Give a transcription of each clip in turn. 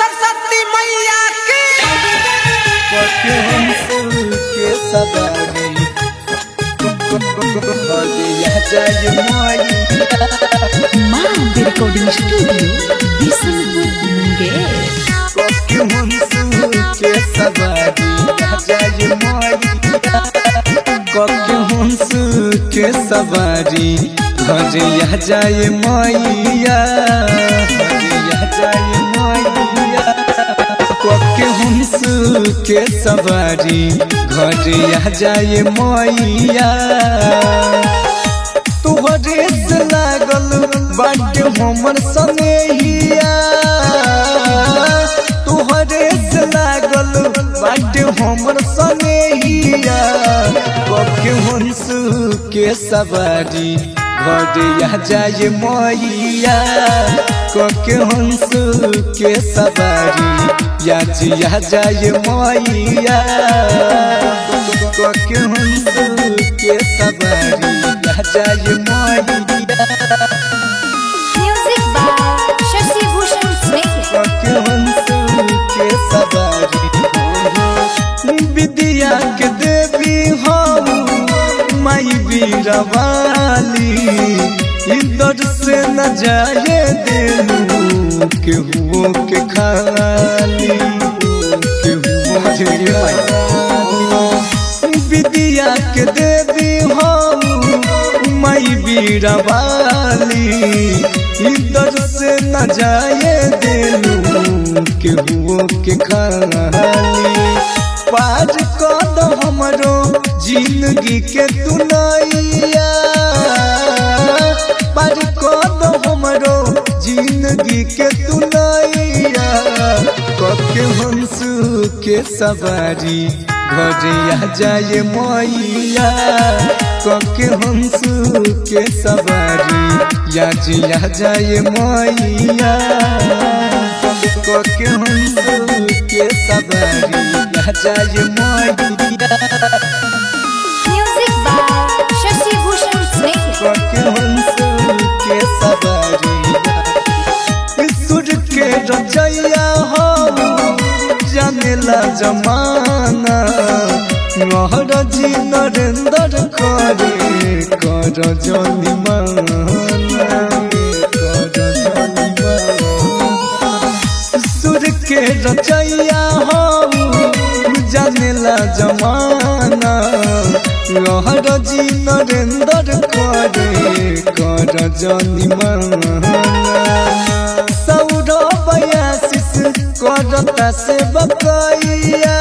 सरस्वती मैया की पके हंस के सवारी हलिया जाय माई माँ रिकॉर्डिंग स्टूडियो बिशनपुर मुंगेर पके हंस के सवारी जाय माई पके हंस के सवारी हरिया जाय मैया हरिया जाय मैया पके हंस के सवारी घरिया जाय मैया तुहरे से लागल बाटे हमर सनेहिया तुहरे से लागल बाटे हमर सनेहिया पके हंस के सवारी घरिया जाय मैया कके हंस के सवारी या जिया जाय मैया कके हंस के सवारी या जाय मैया Music by Shashi Bhushan Snake. कके हंस के सवारी विद्या के देवी हम माई बीरवाली इधर से न जाए देलू केहुओ के खाली केहुओ के खाली विद्या के देवी हम माई बीरवाली इधर से न जाए देलू केहुओ के खाली पार कद हमरो जिंदगी के दुनैया पार कद हमरो जिंदगी के दुनैया कके हंस के सवारी घरिया जाए मैया कके हंस के सवारी या जिया जाए मैया कके हंस के सवारी या जाए मैया Music by Shashi Bhushan Snake. कके हंस के सवारी सुर के रचैया हो जानेला जमाना नहर जी नरेंद्र करे कर जनी माना कर जनी माना सुर के रचैया हो जानेला जमाना लहर जी नरेंद्र करे कर जनी माना सौरभ आशीष करता से बकैया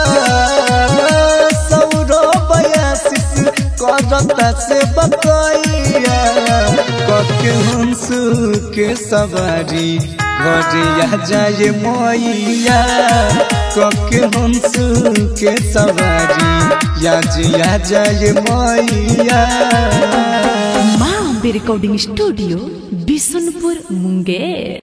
सौरभ आशीष करता से बकैया कके हंस के सवारी घरिया जाए मैया कके हंस के सवारी या जिया जाए मैया माँ रिकॉर्डिंग स्टूडियो बिशनपुर मुंगेर